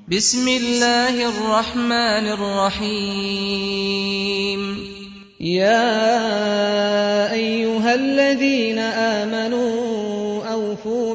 بسم الله الرحمن الرحيم يا أيها الذين آمنوا أوفوا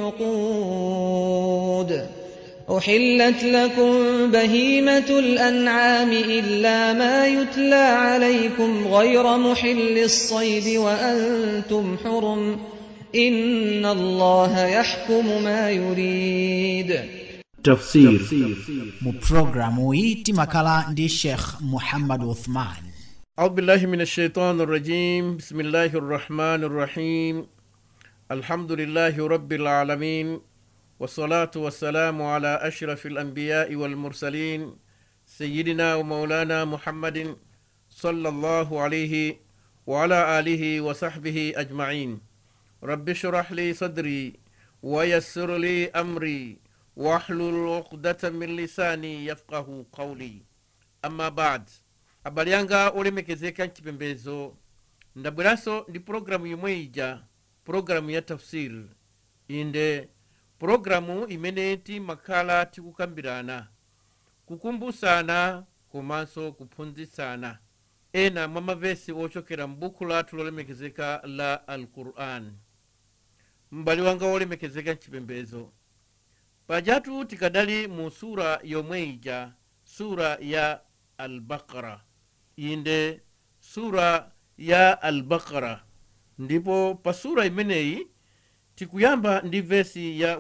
بالعقود أحلت لكم بهيمة الأنعام إلا ما يتلى عليكم غير محل الصيد وأنتم حرم إن الله يحكم ما يريد tafsir mu pulogalamu iyi timakhala ndi sheikh muhammad uthman أعوذ بالله من الشيطان الرجيم بسم الله الرحمن الرحيم الحمد لله رب العالمين والصلاة والسلام على أشرف الأنبياء والمرسلين سيدنا ومولانا محمد صلى الله عليه وعلى آله وصحبه أجمعين رب اشرح لي صدري ويسر لي أمري واحلل عقدة من lisani yafqahu qawli amma bad abale yanga olemekezeka mchipembezo ndabweranso ndi pulogalamu yomwe ija pulogalamu ya tafsir inde pulogalamu imene timakhala tikukambirana kukumbusana komanso kuphunzitsana ena mwa mavesi ochokera m'buku lathu lolemekezeka la alquran m'bale wanga wolemekezeka mchipembezo pajatu tikadali mu sura yomwe ija sura ya albaqara inde sura ya albaqara ndipo pa sura imeneyi tikuyamba ndi vesi ya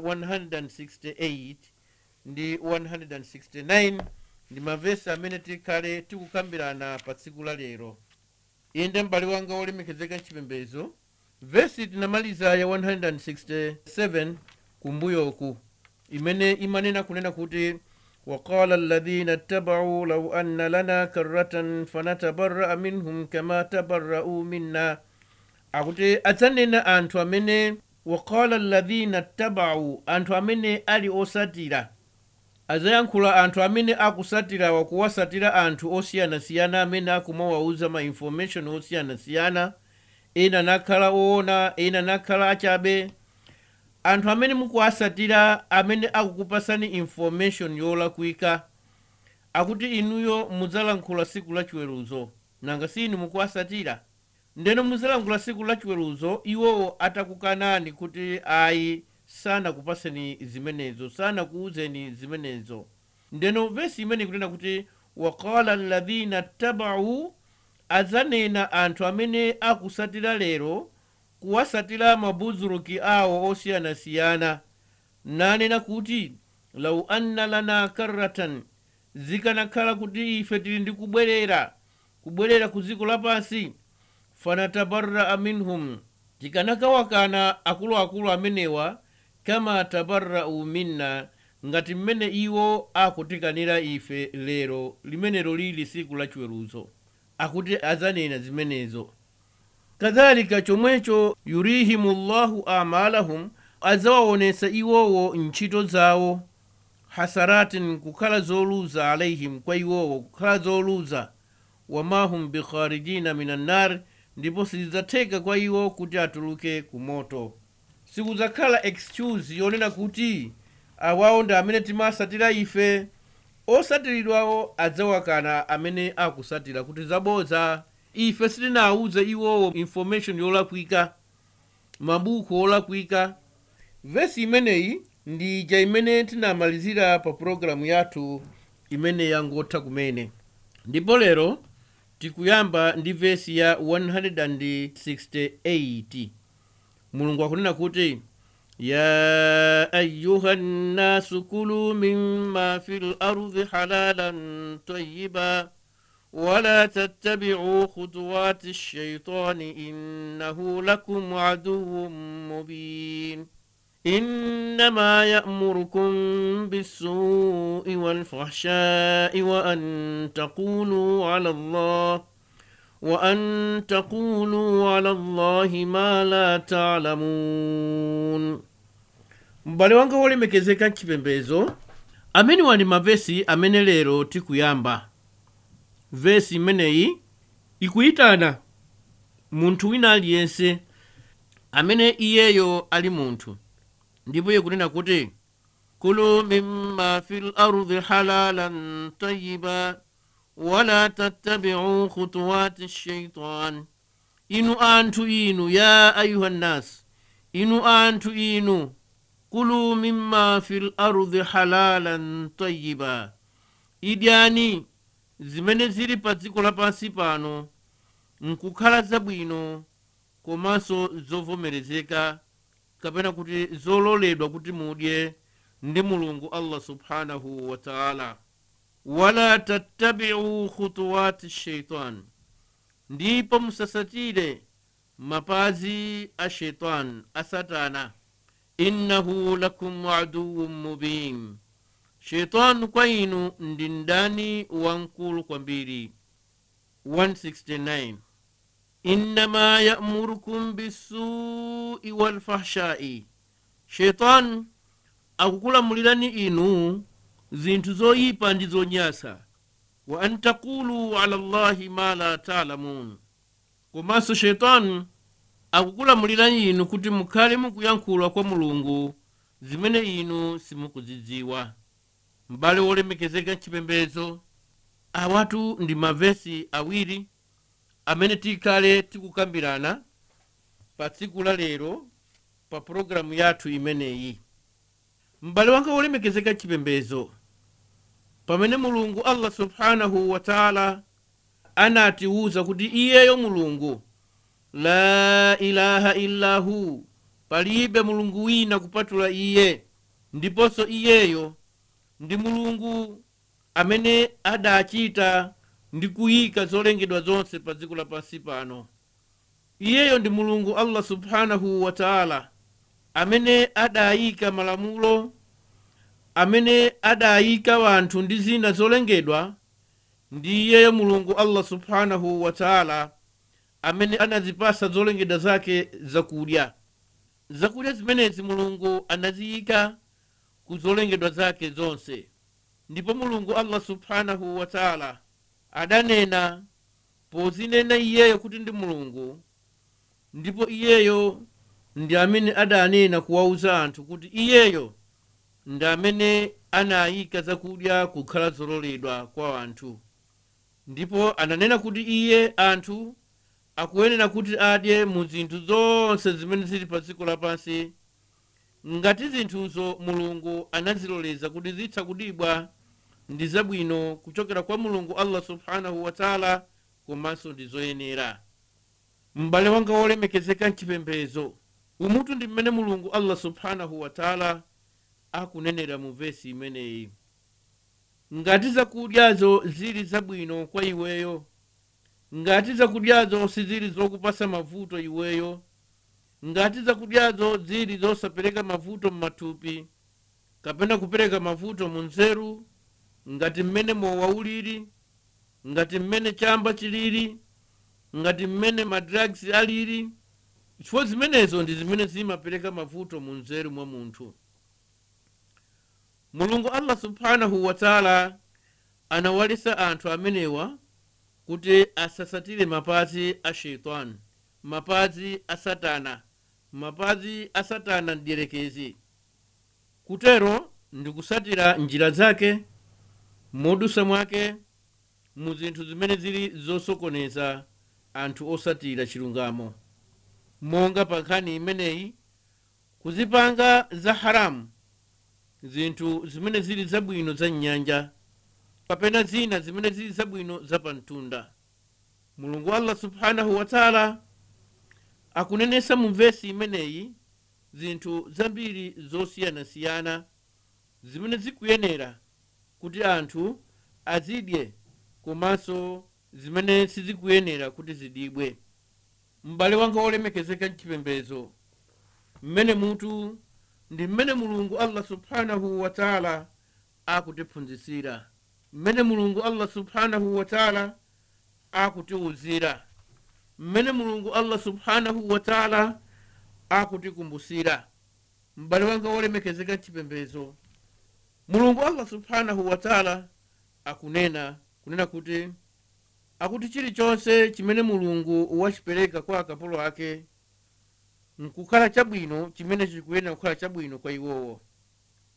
168 ndi 169 ndi mavesi amene tikhale tikukambirana pa tsiku la lero inde m'bale wanga wolemekezeka mchipembezo vesi tinamaliza ya 167 kumbuyoku imene imanena kunena kuti وقال الذين اتبعوا لو أن لنا كرة فنتبرأ منهم كما تبرأوا منا akuti adzanena anthu amene waqala alladhina ttabau anthu amene ali osatira adzayankhula anthu amene akusatira wakuwasatira anthu osiyanasiyana amene akumawauza ma information osiyanasiyana ena nakhala oona ena nakhala achabe anthu amene mukuwasatira amene akukupasani information yolakwika akuti inuyo mudzalankhula siku la chiweruzo nanga si inu mukuwasatira ndeno mudzalankhula siku la chiweruzo iwowo atakukanani kuti ayi sanakupaseni zimenezo sanakuuzeni zimenezo ndeno vesi imene ikunena kuti waqala alladhina ttabau adzanena anthu amene akusatira lero kuwasatira mabuzuruki awo osiyanasiyana nanena kuti lau anna lana karratan zikanakhala kuti ife tili ndi kubwerera kubwerera ku dziko lapansi fanatabarraa minhum tikanakawakana akuluakulu amenewa kama tabarrau minna ngati mmene iwo akutikanira ife lero limenelo lili siku la chiweruzo akuti adzanena zimenezo kadhalika chomwecho yurihimu llahu amalahum adzawaonesa iwowo ntchito zawo hasaratin kukhala zoluza alaihim kwa iwowo kukhala zoluza wamahum bikharijina min annar ndipo sizidzatheka kwa iwo kuti atuluke ku moto sikudzakhala excuse yonena kuti awawo ndi amene timasatira ife osatiridwawo adzawakana amene akusatira kuti zabodza ife sitinawuze iwowo information yolakwika mabuku olakwika vesi imeneyi ndi ija imene tinamalizira pa pulogalamu yathu imene yangotha kumene ndipo lero tikuyamba ndi vesi ya 168 mulungu akunena kuti ya ayuha nnasu kulu mima fi lardi halalan tayiba ولا تتبعوا خطوات الشيطان إنه لكم عدو مبين إنما يأمركم بالسوء والفحشاء وأن تقولوا على الله وأن تقولوا على الله ما لا تعلمون m'bale wanga wolemekezeka mchipembezo amene wali mavesi amene lero tikuyamba vesi imeneyi ikuyitana munthu wina aliyense amene iyeyo ali munthu ndipo iye kunena kuti كلوا مما في الأرض حلالا طيبا ولا تتبعوا خطوات الشيطان إنو أنتو إنو يا أيها الناس إنو أنتو إنو كلوا مما في الأرض حلالا طيبا idyani zimene zili pa dziko lapansi pano nkukhala zabwino komanso zovomerezeka kapena kuti zololedwa kuti mudye ndi mulungu allah subhanahu wa taala wala tattabiu khutuwati shaitan ndipo musasatire mapazi a shaitan a satana innahu lakum aduwun mubin shaitanu kwa inu ndi mdani wamkulu kwambiri 169 innama yamurukum bisui walfahshai shaitanu akukulamulirani inu zinthu zoyipa ndi zonyasa wa an takulu ala llahi ma la talamun komanso shaitanu akukulamulirani inu kuti mukhale mukuyankhula kwa mulungu zimene inu simukuzidziwa m'bale wolemekezeka chipembedzo awatu ndi mavesi awiri amene tikhale tikukambirana pa tsiku la lero pa pulogalamu yathu imeneyi m'bale wanga wolemekezeka chipembedzo pamene mulungu allah subhanahu wa taala anatiwuza kuti iyeyo mulungu la ilaha illa hu palibe mulungu wina kupatula iye ndiponso iyeyo ndi mulungu amene adachita ndi kuyika zolengedwa zonse pa dziko lapansi pano iyeyo ndi mulungu allah subhanahu wa taala amene adayika malamulo amene adayika wanthu ndi zina zolengedwa ndi iyeyo mulungu allah subhanahu wa taala amene anazipasa zolengedwa zake zakudya zakudya zimenezi mulungu anaziyika ku zolengedwa zake zonse ndipo mulungu allah subhanahu wa taala adanena pozinena iyeyo kuti ndi mulungu ndipo iyeyo ndi amene adanena kuwauza anthu kuti iyeyo ndi amene anayika zakudya kukhala zololedwa kwa anthu ndipo ananena kuti iye anthu akuyenera kuti adye mu zinthu zonse zimene zili pa dziko lapansi ngati zinthuzo mulungu anaziloleza kuti zitha kudibwa ndi zabwino kuchokera kwa mulungu allah subhanahu wa taala komanso ndi zoyenera m'bale wanga wolemekezeka mchipembezo umutu ndi mmene mulungu allah subhanahu wa taala akunenera mu vesi imeneyi ngati zakudyazo zili zabwino kwa iweyo ngati zakudyazo sizili zokupasa mavuto iweyo ngati zakudyazo zili zosapereka mavuto m'mathupi kapena kupereka mavuto mu nzeru ngati mmene mowa ulili ngati mmene chamba chilili ngati mmene madrugs alili chifukwa zimenezo ndi zimene zimapereka mavuto mu nzeru mwa munthu mulungu allah subhanahu wa taala anawalisa anthu amenewa kuti asasatire mapazi a sheitani mapazi a satana mapazi a satana mdierekezi kutero ndi kusatira njira zake modusa mwake mu zinthu zimene zili zosokoneza anthu osatira chilungamo monga pa nkhani imeneyi kuzipanga za haramu zinthu zimene zili zabwino za mnyanja kapena zina zimene zili zabwino za pamtunda mulungu allah subhanahu wa taala akunenesa mu vesi imeneyi zinthu zambiri zosiyanasiyana zimene zikuyenera kuti anthu azidye komanso zimene sizikuyenera kuti zidibwe m'bale wanga wolemekezeka mchipembezo mmene mutu ndi mmene mulungu allah subhanahu wa taala akutiphunzitsira mmene mulungu allah subhanahu wa taala akutiwuzira mmene mulungu allah subhanahu wa taala akutikumbusira m'bale wanga wolemekezeka mchipembezo mulungu allah subhanahu wa taala akunena kunena kuti akuti chilichonse chimene mulungu wachipereka kwa akapolo ake nkukhala chabwino chimene chikuyenera kukhala chabwino kwa iwowo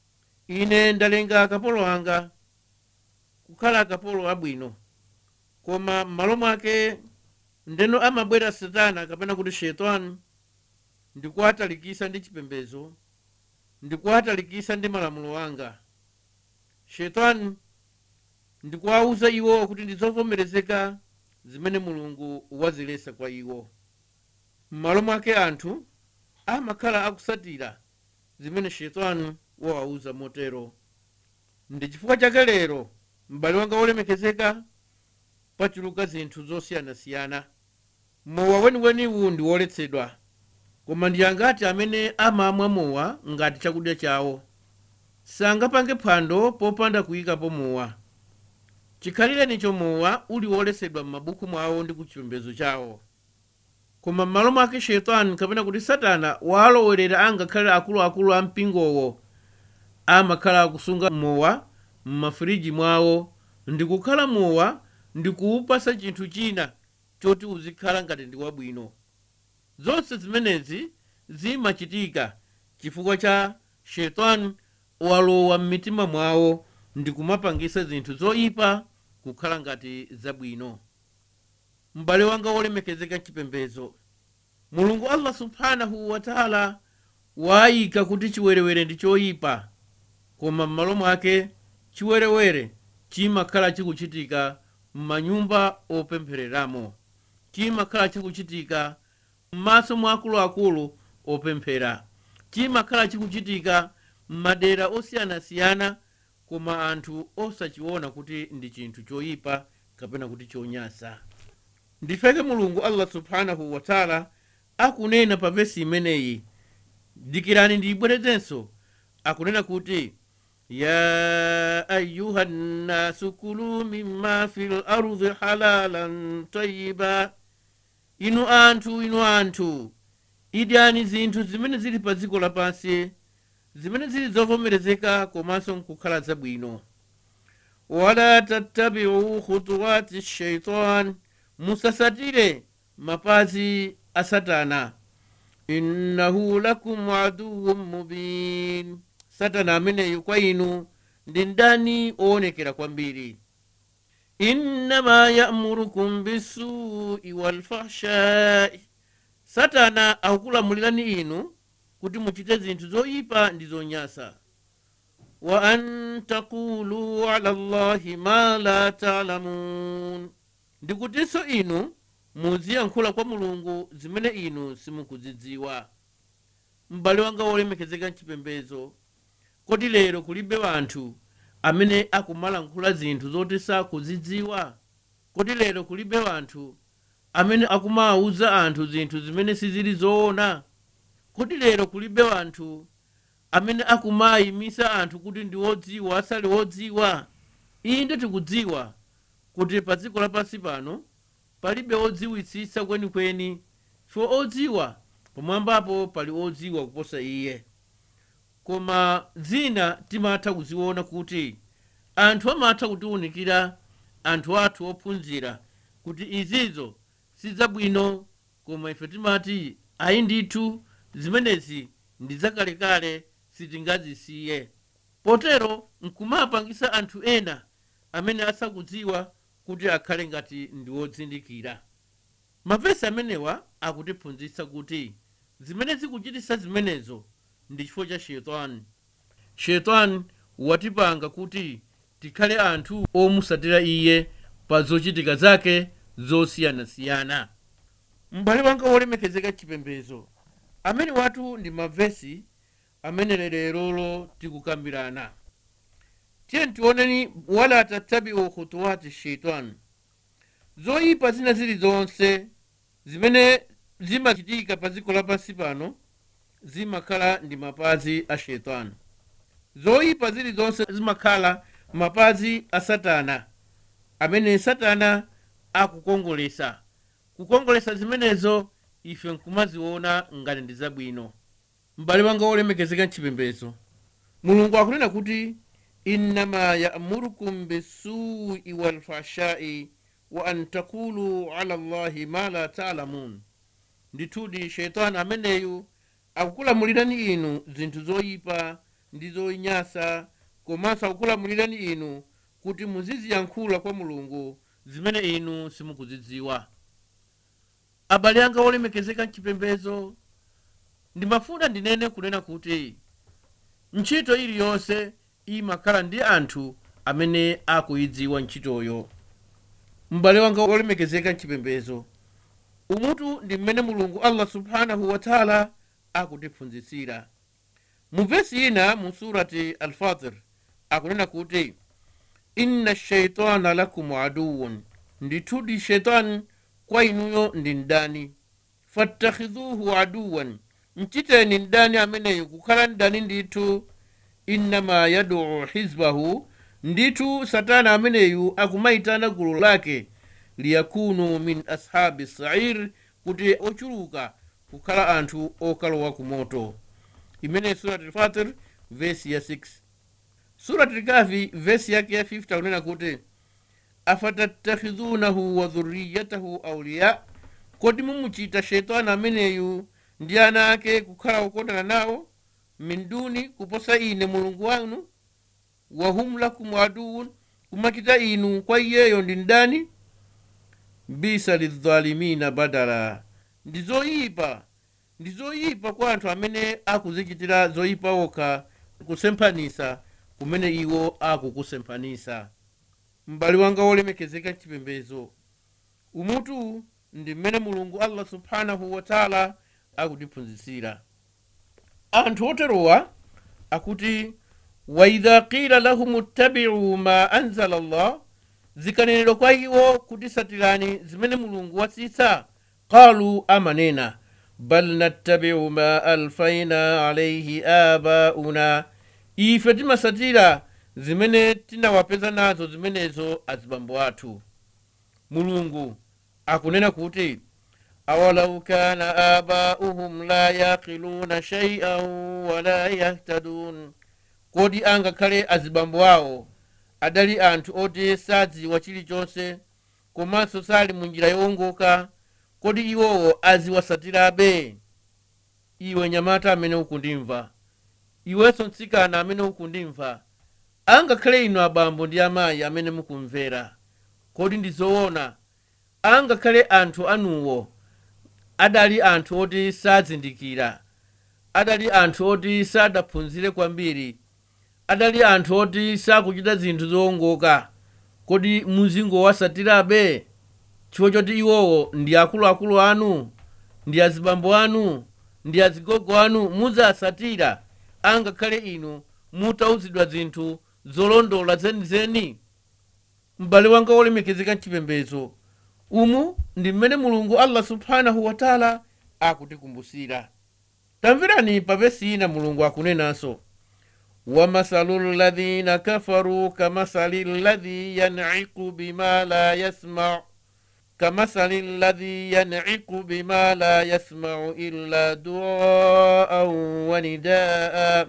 ine ndalenga akapolo anga kukhala akapolo abwino koma m'malo mwake ndeno amabwera satana kapena kuti shetani ndikuwatalikisa ndi chipembedzo ndikuwatalikisa ndi malamulo anga shetani ndikuwawuza iwo kuti ndizovomerezeka zimene mulungu wazilesa kwa iwo m'malo mwake anthu amakhala akusatira zimene shetani wawawuza motero ndi chifukwa chake lero m'bale wanga wolemekezeka pachuluka zinthu zosiyanasiyana mowa weniweniwu ndi woletsedwa koma ndi angati amene amamwa mowa ngati chakudya chawo sangapange phwando popanda kuyikapo mowa chikhalirenicho mowa uli woletsedwa m'mabuku mwawo ndi kuchipembedzo chawo koma m'malo mwake shetani kapena kuti satana walowerera angakhale akuluakulu a mpingowo amakhala akusunga mowa m'mafiriji mwawo ndikukhala mowa ndikuwupasa chinthu china choti uzikhala ngati ndi wabwino zonse zimenezi zimachitika chifukwa cha shetani walowa m'mitima mwawo ndikumapangisa zinthu zoyipa kukhala ngati zabwino m'bale wanga wolemekezeka chipembedzo mulungu allah subhanahu wataala wayika kuti chiwerewere ndi choyipa koma m'malo mwake chiwerewere chimakhala chikuchitika m'manyumba opemphereramo chimakhala chikuchitika m'maso mwa akuluakulu opemphera chimakhala chikuchitika m'madera osiyanasiyana koma anthu osachiona kuti ndi chinthu choyipa kapena kuti chonyasa ndifeke mulungu allah subhanahu wataala akunena pa vesi imeneyi dikirani ndiyibwerezenso akunena kuti ya ayuha nnasu kulu mimma fi lardi halalan tayiba inu anthu inu anthu idyani zinthu zimene zili pa dziko lapansi zimene zili zovomerezeka komanso nkukhala zabwino wala tattabiu khutuwati shaitan musasatire mapazi a satana innahu lakum aduwun mubin satana ameneyu kwa inu ndi ndani owonekera kwambiri innama yamurukum bisui walfahshai satana akukulamulirani inu kuti muchite zinthu zoyipa ndi zonyasa wa an taqulu ala llahi ma la talamun ndikutinso inu muziyankhula kwa mulungu zimene inu simukuzidziwa m'bale wanga wolemekezeka mchipembedzo kodi lero kulibe wanthu amene akumalankhula zinthu zoti sakuzidziwa kodi lero kulibe wanthu amene akumawuza anthu zinthu zimene sizili zoona kodi lero kulibe wanthu amene akumayimisa anthu kuti ndi wodziwa asali wodziwa inde tikudziwa kuti pa dziko lapansi pano palibe odziwitsitsa kwenikweni chifukwa odziwa pamwambapo pali odziwa kuposa iye koma zina timatha kuziona kuti anthu amatha kutiwunikira anthu athu ophunzira kuti izizo sidzabwino koma ife timati ayi ndithu zimenezi ndi zakalekale sitingazisiye potero nkumapangisa anthu ena amene asakudziwa kuti akhale ngati ndi wodzindikira mavesi amenewa akutiphunzitsa kuti zimene zikuchitisa zimenezo ndi chifukwa cha shetani shetani watipanga kuti tikhale anthu omusatira iye pa zochitika zake zosiyanasiyana m'bale wanga wolemekezeka chipembezo amene watu ndi mavesi amene lerolo tikukambirana tiye tioneni wala tattabiu khutuwati shaitan zoyipa zina zilizonse zimene zimachitika pa dziko lapansi pano zimakhala ndi mapazi a shetani zoyipa zilizonse zimakhala mapazi a satana amene satana akukongolesa kukongolesa zimenezo ife nkumaziona ngati ndi zabwino m'bale wanga wolemekezeka mchipembezo mulungu akunena kuti innama yamurukum bisui walfashai wa an takulu ala llahi ma la talamun ndithudi sheitani ameneyu akukulamulirani inu zinthu zoyipa ndi zonyasa komanso akukulamulirani inu kuti muziziyankhula kwa mulungu zimene inu simukuzidziwa abale anga olemekezeka mchipembezo ndimafuna ndinene kunena kuti ntchito iliyonse imakhala ndi anthu amene akuyidziwa ntchitoyo m'bale wanga olemekezeka mchipembezo umutu ndi mmene mulungu allah subhanahu wataala akutiphunzitsira mu vesi ina mu surati alfatir akunena kuti inna shaitana lakum aduwun ndithudi shaitani kwa inuyo ndi mdani fattakhidhuhu aduwan mchiteni mdani ameneyu kukhala mdani ndithu innama yaduu hizbahu ndithu satana ameneyu akumayitana gulu lake liyakunu min ashabi sair kuti ochuluka kukhala anthu okalowa ku moto imene surati fatir vesi ya 6 surati kafi vesi yake ya 50 akunena kuti afatattakhidhunahu wa dhurriyatahu auliya kodi mumuchita shetani ameneyu ndi ana ake kukhala okondana nawo min duni kuposa ine mulungu wanu wahum lakum aduwun kumakita inu kwa iyeyo ndi ndani bisa lidhalimina badala ndi zoyipa ndi zoyipa kwa anthu amene akuzichitira zoyipa okha kusemphanisa kumene iwo akukusemphanisa m'bale wanga wolemekezeka chipembezo umutu ndi mmene mulungu allah subhanahu wataala akutiphunzitsira anthu oterowa akuti waidha qila lahum ittabiu ma anzala llah zikanenedwa kwa iwo kuti satirani zimene mulungu watsitsa qalu amanena bal nattabiu ma alfaina alaihi abauna ife timasatira zimene tinawapeza nazo zimenezo azibambo athu mulungu akunena kuti awalau kana abauhum la yaqiluna shaian wala yahtadun kodi angakhale azibambo awo adali anthu oti sadziwa chilichonse komanso sali mu njira yowongoka kodi iwowo aziwasatirabe iwe nyamata amene ukundimva iwenso mtsikana amene ukundimva angakhale inu abambo ndi amayi amene mukumvera kodi ndi zoona angakhale anthu anuwo adali anthu oti sazindikira adali anthu oti sadaphunzire kwambiri adali anthu oti sakuchita zinthu zowongoka kodi muzingowasatirabe chifukwa choti iwowo ndi akuluakulu anu ndi azibambo anu ndi azigogo anu muzasatira angakhale inu mutauzidwa zinthu zolondola zenizeni m'bale wanga wolemekezeka mchipembezo umu ndi mmene mulungu allah subhanahu wataala akutikumbusira tamverani pa vesi ina mulungu akunenanso wamasalu ladhina kafaru kamasali ladhi yaniku bima la yasmau kamasali ladhi yaniku bima la yasmau illa duaan wa nidaa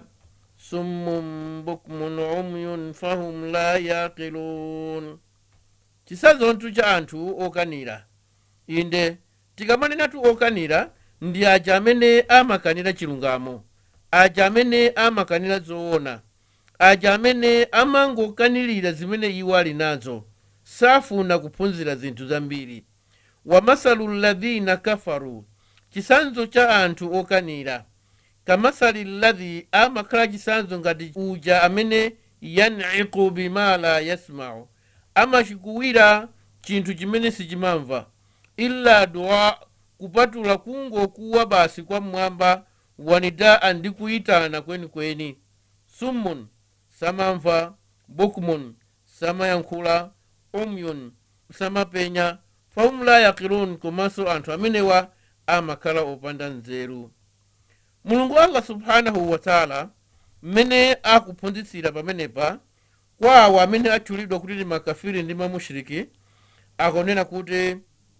summun bukmun umyun fahum la yaqilun chisanzonthu cha anthu okanira inde tikamanenatu okanira ndi aja amene amakanira chilungamo aja amene amakanira zoona aja amene amangokanirira zimene iwo ali nazo safuna kuphunzira zinthu zambiri wamasalu ladhina kafaru chisanzo cha anthu okanira kamasali ladhi amakhala chisanzo ngati uja amene yaniku bima la yasmau amachikuwira chinthu chimene sichimamva illa dua kupatula kungokuwa basi kwa mmwamba wanidaa ndi kuyitana kwenikweni summun samamva bukmun samayankhula umyun samapenya fahum la yaqilun komanso anthu amenewa amakhala opanda nzeru mulungu allah subhanahu wataala mmene akuphunzitsira pamenepa kwa awo amene atchulidwa kuti ndi makafiri ndi mamushiriki akunena kuti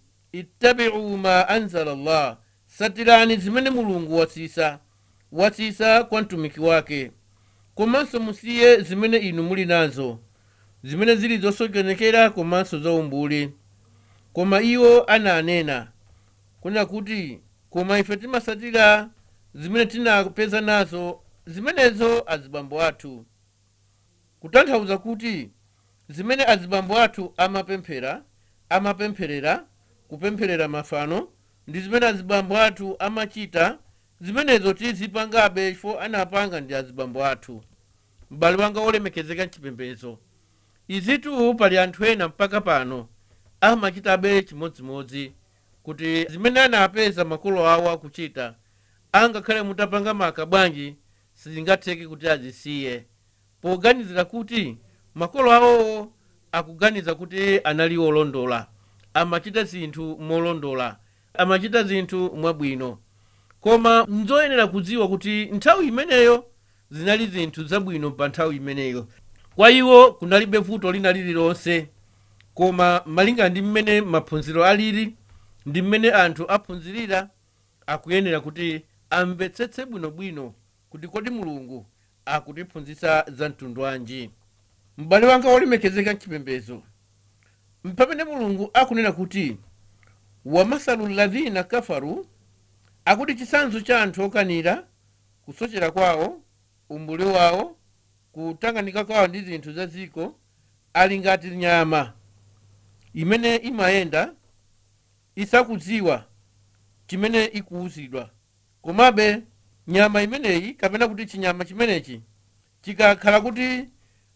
ittabiu ma anzala llah satirani zimene mulungu watsisa watsisa kwa mtumiki wake komanso musiye zimene inu muli nazo zimene zili zosokonekera komanso zaumbuli koma iwo ananena kunena kuti koma ife timasatira zimene tinapeza nazo zimenezo azibambo athu kutanthauza kuti zimene azibambo athu amapemphera amapempherera kupempherera mafano ndi zimene azibambo athu amachita zimenezo tizipangabe chifo anapanga ndi azibambo athu m'bale wanga wolemekezeka mchipembedzo izitu pali anthu ena mpaka pano amachitabe chimodzimodzi kuti zimene anapeza makolo awo akuchita angakhale mutapanga maka bwanji sizingatheke kuti azisiye poganizira kuti makolo awowo akuganiza kuti anali olondola amachita zinthu molondola amachita zinthu mwabwino koma nzoyenera kudziwa kuti nthawi imeneyo zinali zinthu zabwino pa nthawi imeneyo kwa iwo kunalibe vuto lina lililonse koma malinga ndi mmene maphunziro alili ndi mmene anthu aphunzirira akuyenera kuti amvetsetse bwinobwino kuti kodi mulungu akutiphunzitsa za mtundu wanji m'bale wanga wolemekezeka mchipembedzo mpamene mulungu akunena kuti wamasalu ladhina kafaru akuti chitsanzo cha anthu okanira kusochera kwawo umbuli wawo kutanganika kwawo ndi zinthu za dziko ali ngati nyama imene imayenda isakudziwa chimene ikuwuzidwa komabe nyama imeneyi kapena kuti chinyama chimenechi chikakhala kuti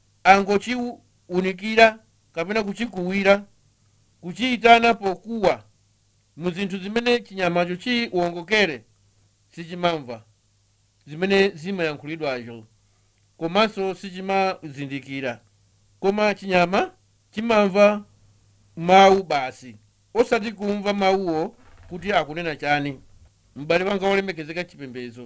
angochiunikira kapena kuchikuwira kuchiyitana pokuwa mu zinthu zimene chinyamacho chiwongokere sichimamva zimene zimayankhulidwazo komanso sichimazindikira koma chinyama chimamva mawu basi osati kumva mawuwo kuti akunena chani m'bale wanga wolemekezeka chipembedzo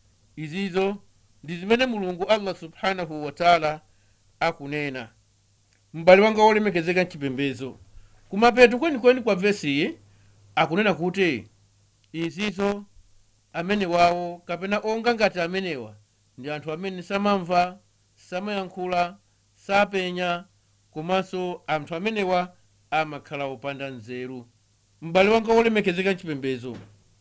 izizo ndi zimene mulungu allah subhanahu wataala akunena m'bale wanga wolemekezeka chipembedzo kumapeto kwenikweni kwa vesiyi akunena kuti izizo amene wawo kapena onga ngati amenewa ndi anthu amene samamva samayankhula sapenya komanso anthu amenewa amakhala opanda nzeru m'bale wanga wolemekezeka chipembedzo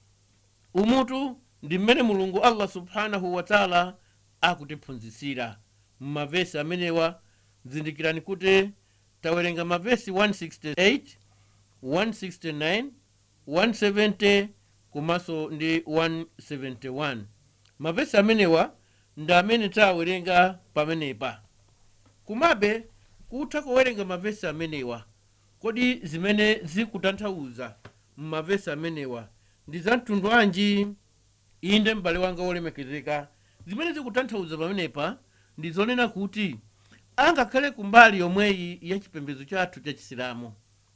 umutu ndi mmene mulungu allah subhanahu wataala akutiphunzitsira m'mavesi amenewa zindikirani kuti tawerenga mavesi 168 169 170 komanso ndi 171 mavesi amenewa ndi amene tawerenga pamenepa kumabe kutha kuwerenga mavesi amenewa kodi zimene zikutanthauza m'mavesi amenewa ndi za mtundu wanji inde m'bale wanga wolemekezeka zimene zikutanthauza pamenepa ndi zonena kuti angakhale kumbali yomweyi ya chipembedzo chathu cha chisilamu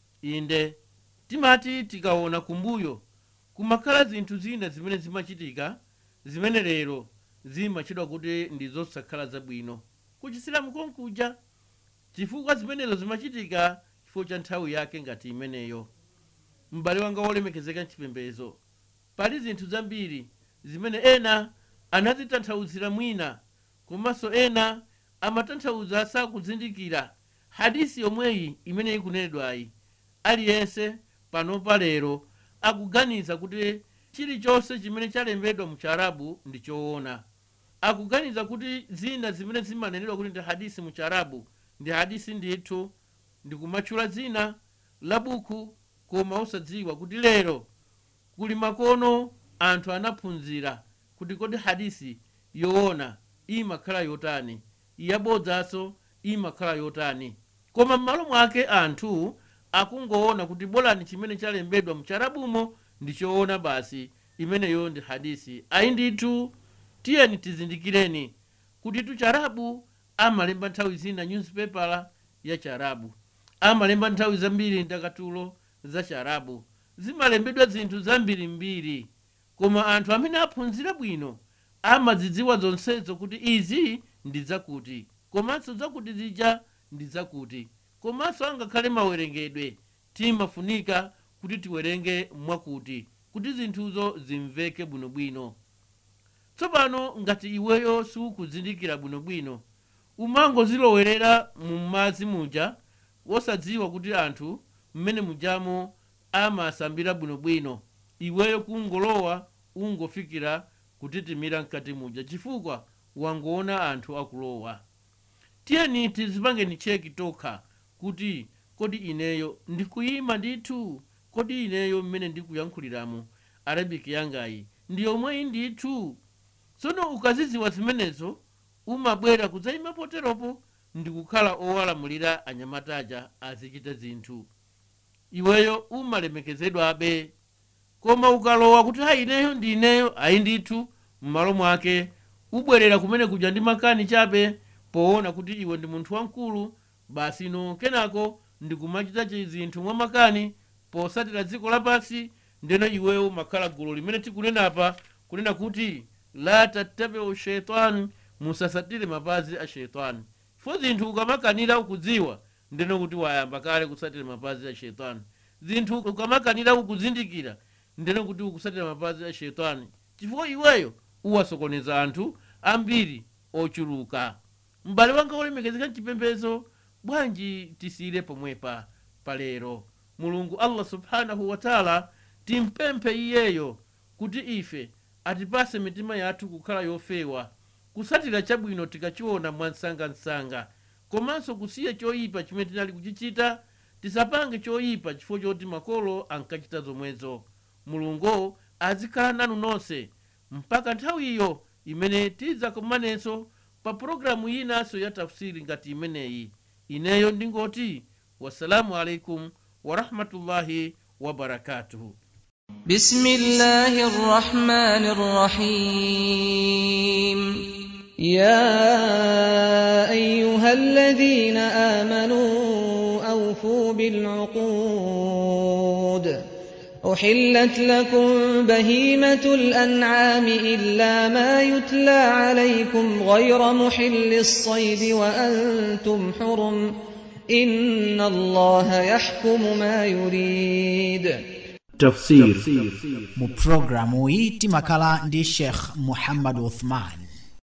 inde timati tikaona kumbuyo kumakhala zinthu zina zimene zimachitika zimene lero zimatchedwa kuti ndi zosakhala zabwino ku chisilamu konkuja chifukwa zimenezo zimachitika chifukwa cha nthawi yake ngati imeneyo m'bale wanga wolemekezeka mchipembedzo pali zinthu zambiri zimene ena anazitanthauzira mwina komanso ena amatanthauza sakuzindikira hadisi yomweyi imene ikunenedwayi aliyense panopa lero akuganiza kuti chilichonse chimene chalembedwa mu chiarabu ndi choona akuganiza kuti zina zimene zimanenedwa kuti ndi hadisi mu chiarabu ndi hadisi ndithu ndikumatchula zina la buku koma osadziwa kuti lero kuli makono anthu anaphunzira kuti kodi hadisi yoona imakhala yotani yabodzanso imakhala yotani koma m'malo mwake anthu akungoona kuti bolani chimene chalembedwa mcharabumo ndi choona basi imeneyo ndi hadisi ayi ndithu tiyeni tizindikireni kuti tucharabu amalemba nthawi zina newspaper ya charabu amalemba nthawi zambiri ndakatulo za charabu zimalembedwa zinthu zambirimbiri koma anthu amene aphunzira bwino amazidziwa zonsezo kuti izi ndi zakuti komanso zakuti zija ndi zakuti komanso angakhale mawerengedwe timafunika kuti tiwerenge mwakuti kuti zinthuzo zimveke bwinobwino tsopano ngati iweyo sukuzindikira bwinobwino umangozilowerera mu madzi muja wosadziwa kuti anthu mmene mujamo amasambira bwinobwino iweyo kungolowa ungofikira kutitimira mkati muja chifukwa wangoona anthu akulowa tiyeni tizipange ni cheki tokha kuti kodi ineyo ndikuyima ndithu kodi ineyo mmene ndikuyankhuliramu arabic yangayi ndi yomweyi ndithu tsono ukaziziwa zimenezo umabwera kudzayima poteropo ndikukhala owalamulira anyamataja azichita zinthu iweyo umalemekezedwabe koma ukalowa kuti hayi ineyo ndi ineyo ayi ndithu m'malo mwake ubwerera kumene kuja ndi makani chabe poona kuti iwe ndi munthu wamkulu basi no kenako ndikumachita zinthu mwa makani posatira dziko lapansi ndeno iweyo umakhala gulu limene tikunenapa kunena kuti la tattabiu shaitani musasatire mapazi a shaitani fo zinthu ukamakanira ukudziwa ndeno kuti wayamba kale kusatira mapazi a shaitani zinthu ukamakanira ukuzindikira ndeno kuti ukusatira mapazi a shaitani chifukwa iweyo uwasokoneza anthu ambiri ochuluka m'bale wanga olemekezeka mchipembezo bwanji tisiyire pomwepa palero mulungu allah subhanahu wataala timpemphe iyeyo kuti ife atipase mitima yathu kukhala yofewa kusatira chabwino tikachiona mwansangansanga komanso kusiya choyipa chimene tinali kuchichita tisapange choyipa chifukwa choti makolo ankachita zomwezo mulungu azikhala nanu nonse mpaka nthawiyo imene tidzakumanenso pa pulogalamu yinanso ya tafsiri ngati imeneyi ineyo ndingoti wassalamu alaikum warahmatullahi wabarakatuhu بسم الله الرحمن الرحيم يا أيها الذين آمنوا أوفوا بالعقود أحلت لكم بهيمة الأنعام إلا ما يتلى عليكم غير محل الصيد وأنتم حرم إن الله يحكم ما يريد tafsir mu pulogalamu iyi timakhala ndi sheikh muhammad uthman